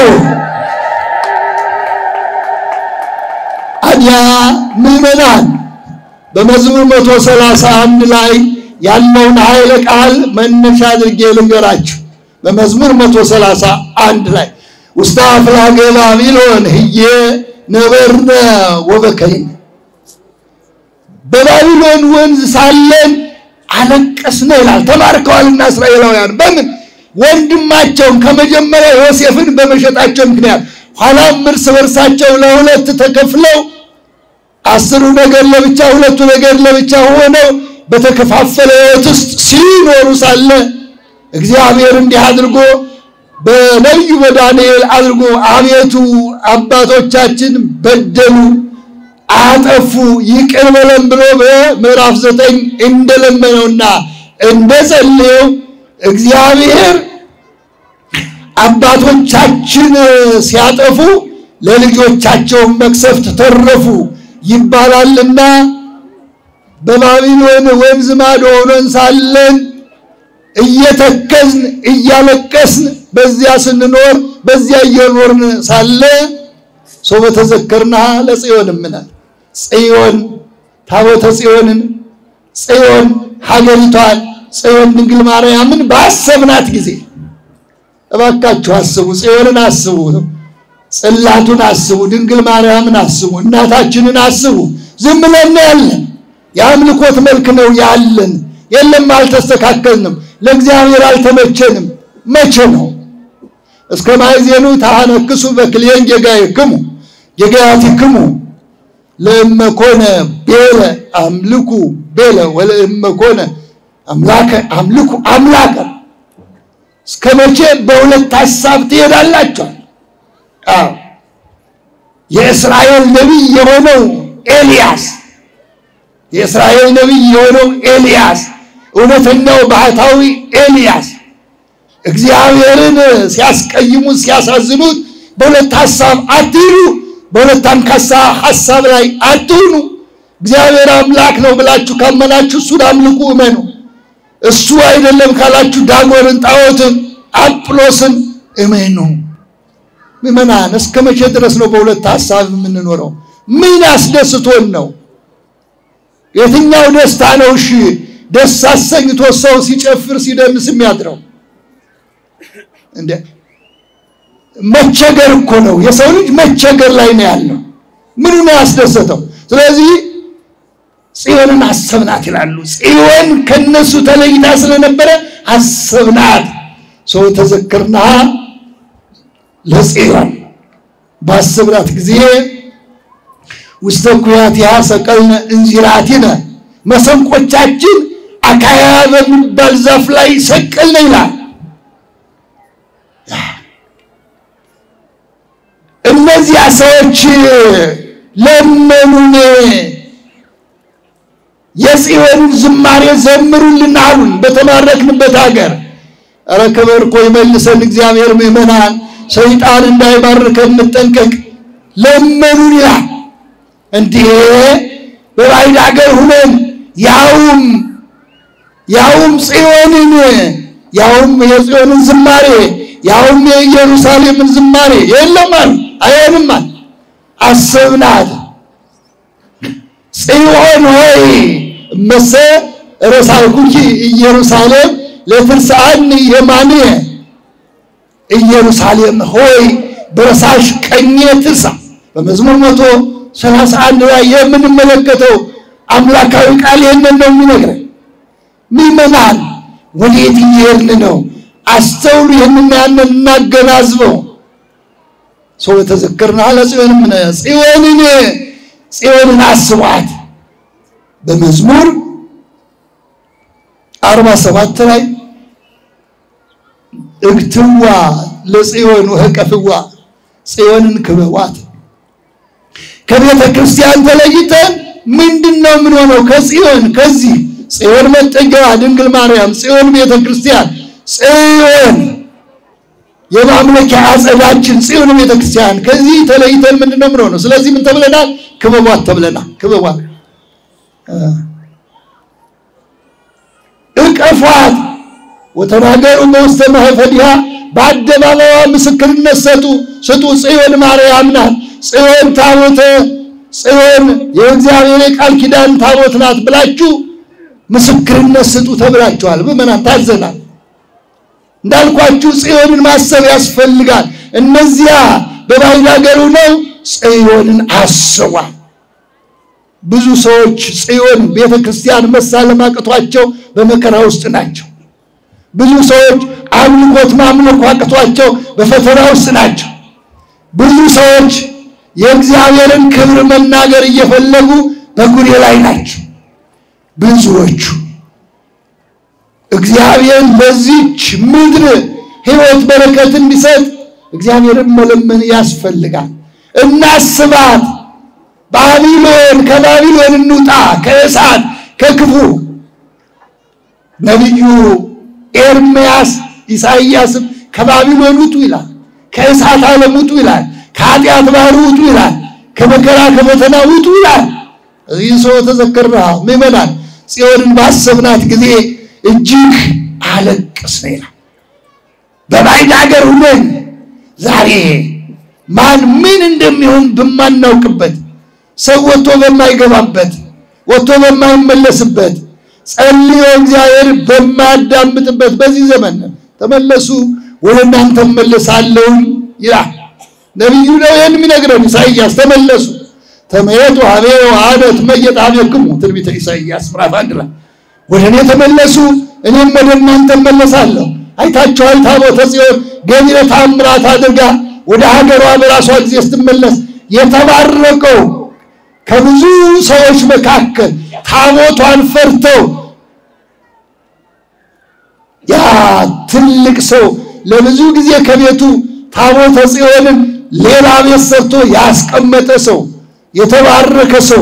አዲያ ምዕመናን በመዝሙር መቶ ሰላሳ አንድ ላይ ያለውን ኃይለ ቃል መነሻ አድርጌ ልንገራችሁ። በመዝሙር መቶ ሰላሳ አንድ ላይ ውስተ አፍላገ ባቢሎን ህዬ ነበርነ ወበከይነ በባቢሎን ወንዝ ሳለን አለቀስነ ይላል። ተማርከዋልና እስራኤላውያን በምን ወንድማቸውን ከመጀመሪያ ዮሴፍን በመሸጣቸው ምክንያት ኋላም እርስ በርሳቸው ለሁለት ተከፍለው አስሩ ነገር ለብቻ ሁለቱ ነገር ለብቻ ሆነው በተከፋፈለ ሕይወት ውስጥ ሲኖሩ ሳለ እግዚአብሔር እንዲህ አድርጎ በነቢዩ በዳንኤል አድርጎ አቤቱ አባቶቻችን በደሉ፣ አጠፉ፣ ይቅር በለን ብሎ በምዕራፍ ዘጠኝ እንደለመነውና እንደጸለየው እግዚአብሔር አባቶቻችን ሲያጠፉ ለልጆቻቸው መቅሰፍት ተረፉ ይባላልና በባቢሎን ወንዝ ማዶ ሆነን ሳለን እየተከዝን እያለቀስን በዚያ ስንኖር በዚያ እየኖርን ሳለ ሰው በተዘከርና ለጽዮን ምናል ጽዮን ታቦተ ጽዮንን ጽዮን ሀገሪቷን ጽዮን ድንግል ማርያምን ባሰብናት ጊዜ እባካችሁ አስቡ፣ ጽዮንን አስቡ፣ ጽላቱን አስቡ፣ ድንግል ማርያምን አስቡ፣ እናታችንን አስቡ። ዝም ብለን ያለን የአምልኮት መልክ ነው ያለን። የለም አልተስተካከልንም፣ ለእግዚአብሔር አልተመቸንም። መቼ ነው እስከ ማይዜኑ ታነክሱ በክልኤን ጌጋይክሙ ጌጋያቲክሙ ለእመኮነ ቤለ አምልኩ ቤለ ወለእመኮነ አምላከ አምልኩ አምላከ እስከ መቼ በሁለት ሀሳብ ትሄዳላችኋል? አዎ የእስራኤል ነቢይ የሆነው ኤልያስ የእስራኤል ነቢይ የሆነው ኤልያስ እውነተኛው ባህታዊ ኤልያስ እግዚአብሔርን ሲያስቀይሙት ሲያሳዝኑት በሁለት ሀሳብ አትሂዱ፣ በሁለት አንካሳ ሀሳብ ላይ አትሁኑ። እግዚአብሔር አምላክ ነው ብላችሁ ካመናችሁ እሱን አምልኩ፣ እመኑ። እሱ አይደለም ካላችሁ ዳጎንን፣ ጣዖትን፣ አጵሎስን እመኑ። ምዕመናን እስከ መቼ ድረስ ነው በሁለት ሀሳብ የምንኖረው? ምን አስደስቶን ነው? የትኛው ደስታ ነው? እሺ ደስ አሰኝቶ ሰው ሲጨፍር ሲደንስ የሚያድረው እንደ መቸገር እኮ ነው። የሰው ልጅ መቸገር ላይ ነው ያለው። ምኑ ነው ያስደሰተው? ስለዚህ ጽዮንን አሰብናት ይላሉ። ጽዮን ከነሱ ተለይታ ስለነበረ አሰብናት። ሰው ተዘክርና ለጽዮን ባሰብናት ጊዜ ውስተ ኩያቲሃ ሰቀልነ እንዚራቲነ መሰንቆቻችን አካያ በሚባል ዛፍ ላይ ሰቀልነ ይላል። እነዚያ ሰዎች ለመኑን፣ የጽዮንን ዝማሬ ዘምሩልን አሉን። በተማረክንበት ሀገር ኧረ ክብር እኮ ይመልሰን እግዚአብሔር። ምዕመናን ሰይጣን እንዳይባርከን እንጠንቀቅ። ለመኑን ይላል። እንዲህ በባዕድ ሀገር ሁነን ያውም ያውም ጽዮንን ያውም የጽዮንን ዝማሬ ያውም የኢየሩሳሌምን ዝማሬ የለም አሉ። አይሆንም አለ። አሰብናት ጽዮን ሆይ እመሰ ረሳልኩኪ ኢየሩሳሌም ለትርስአኒ የማንየ ኢየሩሳሌም ሆይ በረሳሽ ቀኜ ትርሳ። በመዝሙር መቶ ሰላሳ አንድ ላይ የምንመለከተው አምላካዊ ቃል ይህንን ነው የሚነግረን። ምዕመናን ወዴት እየሄድን ነው? አስተውሉ። ይህንን ያንን እናገናዝበው። ሰው የተዘከርና ለጽዮንም ጽዮንን ጽዮንን አስቧት። በመዝሙር አርባ ሰባት ላይ እግትዋ ለጽዮን ወህቀፍዋ ጽዮንን ክበቧት። ከቤተ ክርስቲያን ተለይተን ምንድን ነው የምንሆነው? ከጽዮን ከዚህ ጽዮን መጠጊያዋ ድንግል ማርያም፣ ጽዮን ቤተ ክርስቲያን፣ ጽዮን የማምለኪያ አጸዳችን፣ ጽዮን ቤተ ክርስቲያን ከዚህ ተለይተን ምንድን ነው የምንሆነው? ስለዚህ ምን ተብለናል? ክበቧት ተብለናል። ክበቧት፣ እቀፏት ወተናገሩ በውስተ ማኅፈሪሃ በአደባባዋ ምስክርነት ሰጡ ስጡ። ጽዮን ማርያም ናት። ጽዮን ታቦተ ጽዮን የእግዚአብሔር የቃል ኪዳን ታቦት ናት ብላችሁ ምስክርነት ስጡ ተብላችኋል። ምዕመናን ታዘናል። እንዳልኳችሁ ጽዮንን ማሰብ ያስፈልጋል። እነዚያ በባዕድ ሀገር ሆነው ጽዮንን አስቧል። ብዙ ሰዎች ጽዮን ቤተ ክርስቲያን መሳለም አቅቷቸው በመከራ ውስጥ ናቸው። ብዙ ሰዎች አምልኮት ማምለክ አቅቷቸው በፈተና ውስጥ ናቸው። ብዙ ሰዎች የእግዚአብሔርን ክብር መናገር እየፈለጉ በጉሬ ላይ ናቸው። ብዙዎቹ እግዚአብሔር ለዚች ምድር ሕይወት በረከት እንዲሰጥ እግዚአብሔርን መለመን ያስፈልጋል። እናስባት። ባቢሎን ከባቢሎን እንውጣ፣ ከእሳት ከክፉ ነቢዩ ኤርምያስ ኢሳይያስም ከባቢሎን ውጡ ይላል፣ ከእሳት ዓለም ውጡ ይላል፣ ከኃጢአት ባህር ውጡ ይላል፣ ከመከራ ከፈተና ውጡ ይላል። እዚህ ሰው ተዘከርና ምእመናን ጽዮንን ባሰብናት ጊዜ እጅግ አለቅስን ይላል። በባዕድ ሀገር ሁነን ዛሬ ማን ምን እንደሚሆን በማናውቅበት ሰው ወጥቶ በማይገባበት ወጥቶ በማይመለስበት ጸልዮ እግዚአብሔር በማያዳምጥበት በዚህ ዘመን ተመለሱ፣ ወደ እናንተ እመለሳለሁ ይላል ነቢዩ ነው ይህን የሚነግረን ኢሳይያስ። ተመለሱ ተመየጡ ሀቤዮ አነ ትመየጥ ሀቤክሙ ትንቢተ ኢሳይያስ ምዕራፍ አንድ ላይ ወደ እኔ ተመለሱ እኔም ወደ እናንተ እመለሳለሁ። አይታችኋል፣ ታቦተ ጽዮን ገቢረ ተአምራት አድርጋ ወደ ሀገሯ በራሷ ጊዜ ስትመለስ የተባረከው ከብዙ ሰዎች መካከል ታቦቷን ፈርተው ያ ትልቅ ሰው ለብዙ ጊዜ ከቤቱ ታቦተ ጽዮንን ሌላ ቤት ሰርቶ ያስቀመጠ ሰው የተባረከ ሰው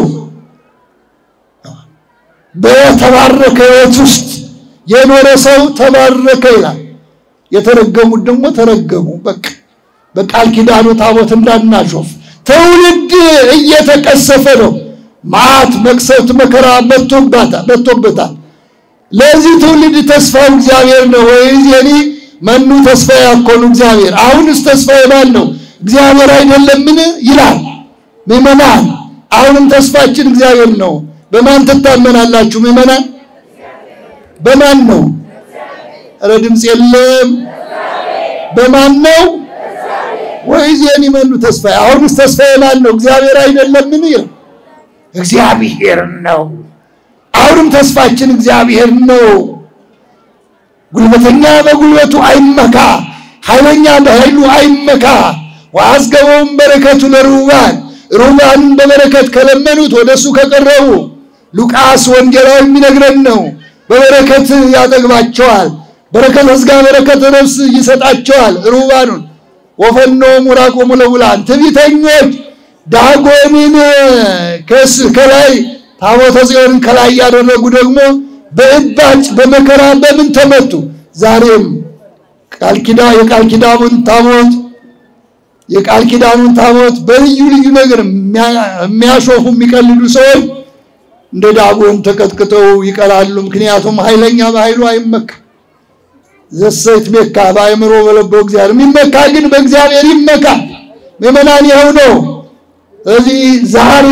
በተባረከ ሕይወት ውስጥ የኖረ ሰው ተባረከ ይላል። የተረገሙት ደግሞ ተረገሙ። በቃ በቃል ኪዳኑ ታቦት እንዳናሾፍ ትውልድ እየተቀሰፈ ነው። መዓት መቅሰፍት መከራ መጥቶበታል። ለዚህ ትውልድ ተስፋው እግዚአብሔር ነው። ወይዜኒ መኑ ተስፋ ያኮኑ እግዚአብሔር። አሁንስ ተስፋ ማን ነው? እግዚአብሔር አይደለምን? ይላል። ምዕመናን አሁንም ተስፋችን እግዚአብሔር ነው። በማን ትታመናላችሁ ምዕመናን? በማን ነው? ኧረ ድምፅ የለም። በማን ነው? ወይዜኒ መኑ ተስፋ አሁንስ ተስፋ ማን ነው? እግዚአብሔር አይደለምን? ይላል። እግዚአብሔር ነው። አሁንም ተስፋችን እግዚአብሔር ነው። ጉልበተኛ በጉልበቱ አይመካ፣ ኃይለኛ በኃይሉ አይመካ። ወአዝገበውም በረከቱ ለርሁባን ርሁባንን በበረከት ከለመኑት ወደሱ ከቀረቡ ሉቃስ ወንጌላዊ የሚነግረን ነው። በበረከት ያጠግባቸዋል። በረከተ ሥጋ በረከተ ነፍስ ይሰጣቸዋል። ርሁባኑን ወፈኖ ሙራቆሙ ለውላን ትዕቢተኞች ዳጎንን ከላይ ታቦተ ጽዮንን ከላይ ያደረጉ ደግሞ በእባጭ በመከራ በምን ተመቱ። ዛሬም ቃል ኪዳን የቃል ኪዳኑን ታቦት የቃል ኪዳኑን ታቦት በልዩ ልዩ ነገር የሚያሾፉ የሚቀልዱ ሰዎች እንደ ዳጎን ተቀጥቅጠው ይቀላሉ። ምክንያቱም ኃይለኛ በኃይሉ አይመካ ዘሰት ሜካ በአእምሮ በለበው እግዚአብሔር የሚመካ ግን በእግዚአብሔር ይመካ። ምዕመናን ይኸው ነው። ስለዚህ ዛሬ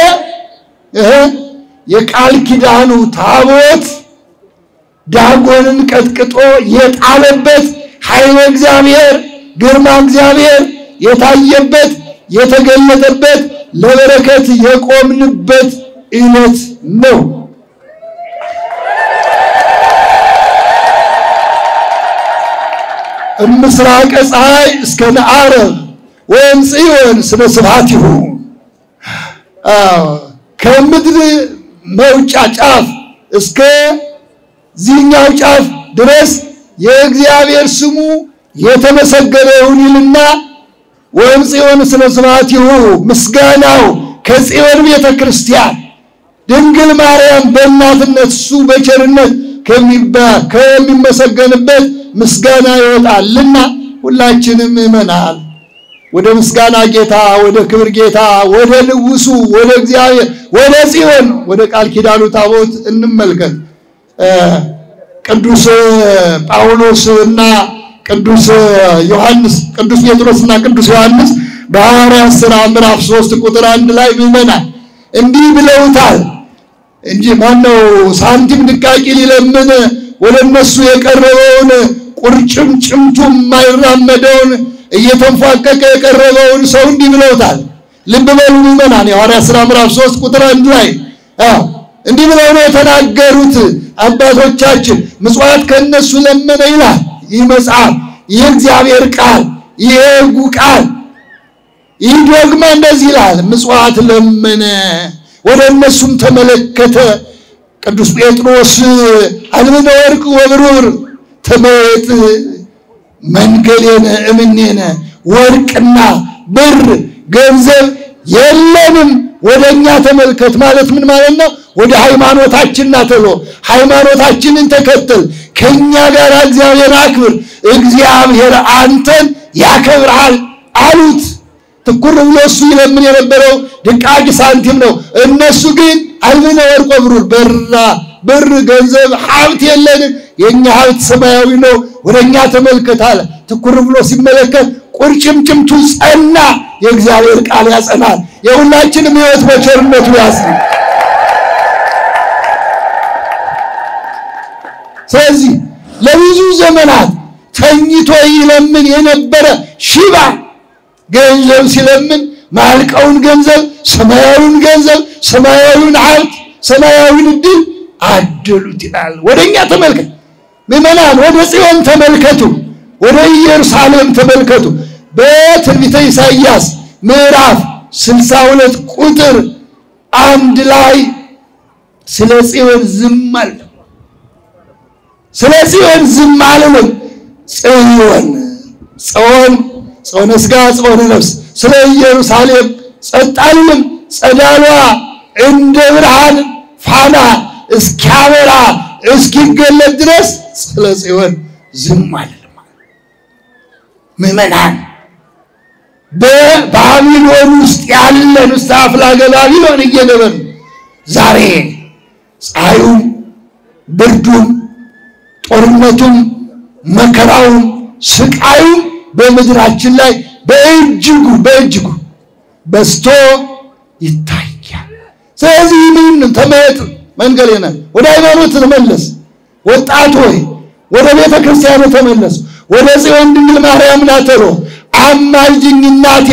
የቃል ኪዳኑ ታቦት ዳጎንን ቀጥቅጦ የጣለበት ኃይለ እግዚአብሔር ግርማ እግዚአብሔር የታየበት የተገለጠበት ለበረከት የቆምንበት ዕለት ነው። እምስራቀ ፀሐይ እስከ ነዓረብ ወይም ጽዮን ስነ ስብሐቲሁ ከምድር መውጫ ጫፍ እስከ ዚህኛው ጫፍ ድረስ የእግዚአብሔር ስሙ የተመሰገነ ይሁን ይልና ወይም ጽዮን ስነ ስብሐቲሁ ምስጋናው ከጽዮን ቤተ ክርስቲያን ድንግል ማርያም በእናትነት እሱ በቸርነት ከሚመሰገንበት ምስጋና ይወጣልና ሁላችንም ምእመናን ወደ ምስጋና ጌታ ወደ ክብር ጌታ ወደ ንጉሱ ወደ እግዚአብሔር ወደ ጽዮን ወደ ቃል ኪዳኑ ታቦት እንመልከት። ቅዱስ ጳውሎስ እና ቅዱስ ዮሐንስ ቅዱስ ጴጥሮስ እና ቅዱስ ዮሐንስ በሐዋርያት ሥራ ምዕራፍ ሶስት ቁጥር አንድ ላይ ምዕመናን እንዲህ ብለውታል እንጂ ማነው ሳንቲም ድቃቂ ሊለምን ወደ እነሱ የቀረበውን ቁርጭምጭምቱ የማይራመደውን እየተንፏቀቀ የቀረበውን ሰው እንዲህ ብለውታል። ልብ በሉ ምዕመናን፣ የሐዋርያት ሥራ ምዕራፍ 3 ቁጥር አንድ ላይ እንዲህ ብለው ነው የተናገሩት አባቶቻችን። ምጽዋት ከእነሱ ለመነ ይላል ይህ መጽሐፍ፣ ይህ እግዚአብሔር ቃል፣ ይህ ሕጉ ቃል፣ ይህ ዶግማ እንደዚህ ይላል። ምጽዋት ለመነ፣ ወደ እነሱም ተመለከተ። ቅዱስ ጴጥሮስ አልብነ ወርቅ ወብሩር ተመየጥ መንገሌነ እምኔነ ወርቅና ብር ገንዘብ የለንም ወደ እኛ ተመልከት ማለት ምን ማለት ነው? ወደ ሃይማኖታችን ና ተሎ ሃይማኖታችንን ተከተል፣ ከእኛ ጋር እግዚአብሔር አክብር፣ እግዚአብሔር አንተን ያከብርሃል አሉት። ትኩር ብሎ እሱ ይለምን የነበረው ድቃቂ ሳንቲም ነው። እነሱ ግን አልብነ ወርቅ ወብሩር በራ ብር ገንዘብ ሀብት የለንም፣ የእኛ ሀብት ሰማያዊ ነው፣ ወደ እኛ ተመልከት አለ። ትኩር ብሎ ሲመለከት ቁርጭምጭምቱ ጸና። የእግዚአብሔር ቃል ያጸናል። የሁላችንም ሕይወት በቸርነቱ ያጽናል። ስለዚህ ለብዙ ዘመናት ተኝቶ ይለምን የነበረ ሽባ ገንዘብ ሲለምን ማልቀውን ገንዘብ፣ ሰማያዊውን ገንዘብ፣ ሰማያዊውን ሀብት፣ ሰማያዊውን እድል አደሉት ይላል። ወደ እኛ ተመልከት ምዕመናን፣ ወደ ጽዮን ተመልከቱ፣ ወደ ኢየሩሳሌም ተመልከቱ። በትንቢተ ኢሳይያስ ምዕራፍ 62 ቁጥር አንድ ላይ ስለ ጽዮን ዝም አለ። ስለ ጽዮን ዝም አልልም። ጽዮን ጽዮን ጽዮነ ሥጋ ጽዮነ ነፍስ ስለ ኢየሩሳሌም ጸጥ አልልም። ጸዳሏ እንደ ብርሃን ፋና እስኪያበራ እስኪገለጥ ድረስ ስለ ጽዮን ዝም አልልም። ምዕመናን በባቢሎን ውስጥ ያለን ውስጥ አፍላገ ባቢሎን እየነበርን ዛሬ ፀሐዩም ብርዱም ጦርነቱም መከራውም ስቃዩም በምድራችን ላይ በእጅጉ በእጅጉ በዝቶ ይታያል። ስለዚህ ምን ተመየጥ መንገድ ነ ወደ ሃይማኖት ተመለስ። ወጣት ሆይ ወደ ቤተ ክርስቲያን ተመለስ። ወደ ጽዮን ድንግል ማርያም ናተሮ አማልጅኝ እናቴ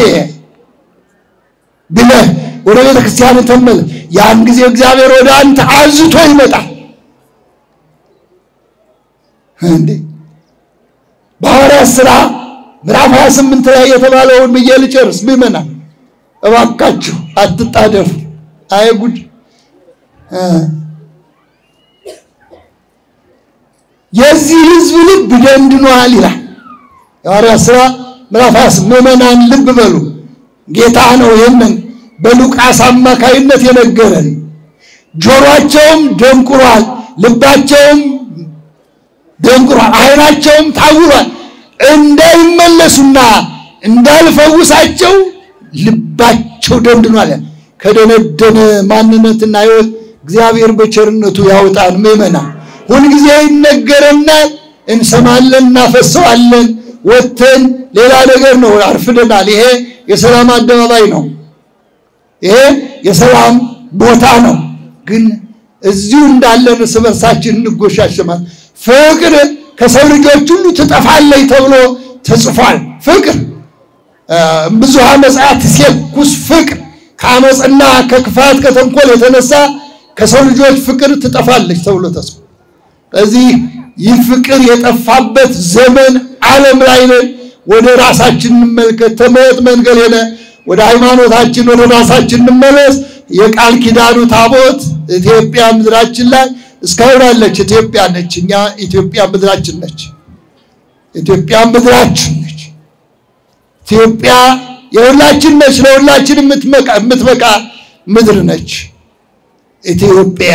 ብለህ ወደ ቤተ ክርስቲያን ተመለስ። ያን ጊዜ እግዚአብሔር ወደ አንተ አዝቶ ይመጣል። እንዴ በሐዋርያት ሥራ ምዕራፍ 28 ላይ የተባለውን ብዬ ልጨርስ። ምዕመናን እባካችሁ አትጣደፉ። አይ ጉድ! የዚህ ሕዝብ ልብ ደንድኗል ይላል የሐዋርያት ሥራ ምዕራፍ 28 ምዕመናን ልብ በሉ። ጌታ ነው ይህንን በሉቃስ አማካይነት የነገረን። ጆሮአቸውም ደንቁሯል፣ ልባቸውም ደንቁሯል፣ ዓይናቸውም ታውሯል። እንዳይመለሱና እንዳልፈውሳቸው ልባቸው ደንድኗል። ከደነደነ ማንነትና ሕይወት እግዚአብሔር በቸርነቱ ያውጣን። ምዕመናን ሁልጊዜ ይነገረናል፣ እንሰማለን፣ እናፈሰዋለን። ወጥተን ሌላ ነገር ነው፣ አርፍደናል። ይሄ የሰላም አደባባይ ነው። ይሄ የሰላም ቦታ ነው። ግን እዚሁ እንዳለን እርስ በርሳችን እንጎሻሸማል። ፍቅር ከሰው ልጆች ሁሉ ትጠፋለች ተብሎ ተጽፏል። ፍቅር ብዙሃ መጽአት ሴኩስ ፍቅር ከአመፅና ከክፋት ከተንኮል የተነሳ ከሰው ልጆች ፍቅር ትጠፋለች ተብሎ ተጽፏል። ስለዚህ ይህ ፍቅር የጠፋበት ዘመን ዓለም ላይ ነን። ወደ ራሳችን እንመልከት። ተመየጥ መንገሌነ ወደ ሃይማኖታችን ወደ ራሳችን እንመለስ። የቃል ኪዳኑ ታቦት ኢትዮጵያ ምድራችን ላይ እስካሁን አለች። ኢትዮጵያ ነች። እኛ ኢትዮጵያ ምድራችን ነች። ኢትዮጵያ ምድራችን ነች። ኢትዮጵያ የሁላችን ነች። ለሁላችን የምትበቃ ምድር ነች ኢትዮጵያ።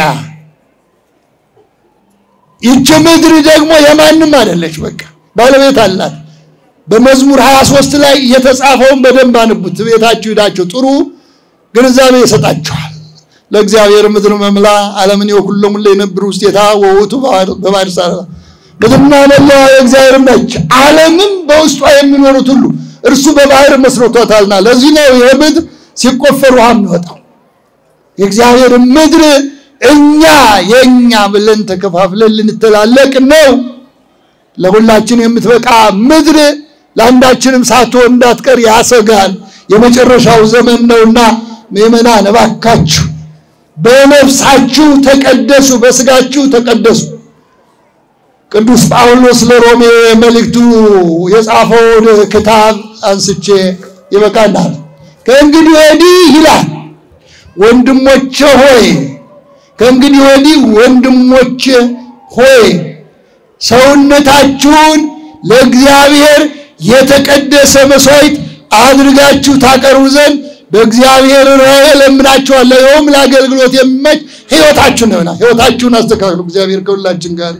ይቺ ምድር ደግሞ የማንም አይደለች። በቃ ባለቤት አላት። በመዝሙር 23 ላይ የተጻፈውን በደንብ አንቡት። ቤታችሁ ሄዳችሁ ጥሩ ግንዛቤ ይሰጣችኋል። ለእግዚአብሔር ምድር መምላ ዓለምን የኩሎም ላይ ነብር ውስጤታ ወውቱ በባህር ሳራ ምድርና መላዋ የእግዚአብሔር ነች። ዓለምም በውስጧ የሚኖሩት ሁሉ እርሱ በባህር መስርቶታልና ለዚህ ነው ይህ ምድር ሲቆፈር ውሃ የሚወጣው። የእግዚአብሔር ምድር እኛ የእኛ ብለን ተከፋፍለን ልንተላለቅ ነው። ለሁላችን የምትበቃ ምድር ለአንዳችንም ሳትሆን እንዳትቀር ያሰጋል። የመጨረሻው ዘመን ነውና ምእመናን እባካችሁ በነፍሳችሁ ተቀደሱ፣ በስጋችሁ ተቀደሱ። ቅዱስ ጳውሎስ ለሮሜ መልእክቱ የጻፈውን ክታብ አንስቼ ይበቃናል። ከእንግዲህ ወዲህ ይላል ወንድሞቼ ሆይ ከእንግዲህ ወዲህ ወንድሞቼ ሆይ ሰውነታችሁን ለእግዚአብሔር የተቀደሰ መስዋዕት አድርጋችሁ ታቀርቡ ዘንድ በእግዚአብሔር ራእይ እለምናችኋለሁ። ይኸውም ለአገልግሎት የሚመች ሕይወታችሁን ነውና ሕይወታችሁን አስተካክሉ። እግዚአብሔር ከሁላችን ጋር